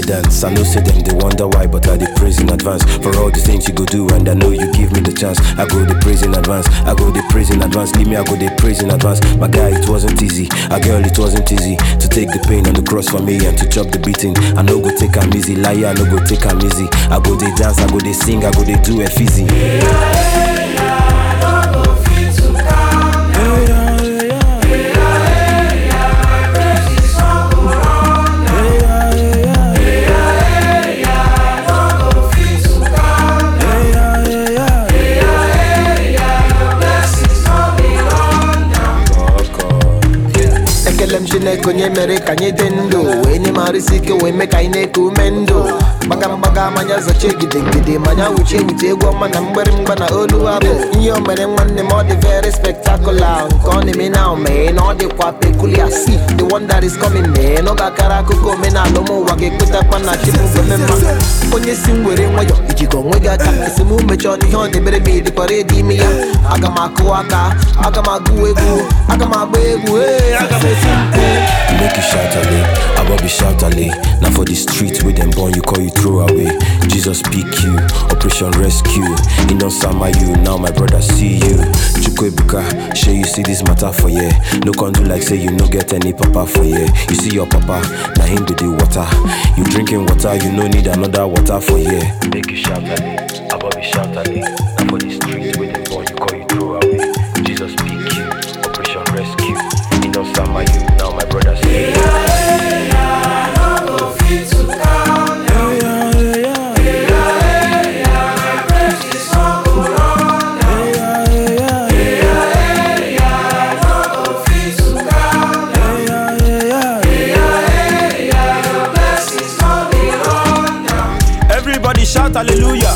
dance. I know say them they wonder why, but I dey praise in advance for all the things you go do, and I know you give me the chance. I go dey praise in advance. I go dey praise in advance. Leave me, I go dey praise in advance. My guy, it wasn't easy. A girl, it wasn't easy to take the pain on the cross for me and to chop the beating. I no go take am easy, liar, I no go take am easy. I go dey dance, I go dey sing, I go dey do it easy. ekele m chineke onye mere ka anyị dị ndụ wee nye m arụsị ike wee mee ka anyị na-eku ume ndụ gbaga mgbaga manya zacha egidegide manya wuchi ewute egwu ọma na mgbịrịmgba na olu abụ ihe o mere nwanne m ọ dị very spectacular nke ọ na-eme na omee na ọ dịkwa peculiar si the one that is coming mee n'oge akara akụkọ omenala ụmụ ụwa ga-ekwetakwa na chibụgome mma onye si m were nwayọ ijikọ onwe gị aka esi m mechọọ n'ihe ọ debere m ịdịkwara ịdị ime ya aga m akụ aka aga m agụ egwu aga m agba egwu ee aga m esi mkpu Make you shout ale, Abobi shout ale. Now for the street where them born you call you throw away. Jesus pick you, Operation Rescue. He don't sama you, now my brother see you. Chukwebuka, sure you see this matter for yeah. No can do like say you no get any papa for yeah. You see your papa, now him do the water. You drinking water, you no need another water for yeah. Make you shout ale, Abobi shout ale. Now for the street where them born you call you throw away. Jesus pick you, Operation Rescue. He don't sama you, now my brother see you. Everybody shout hallelujah.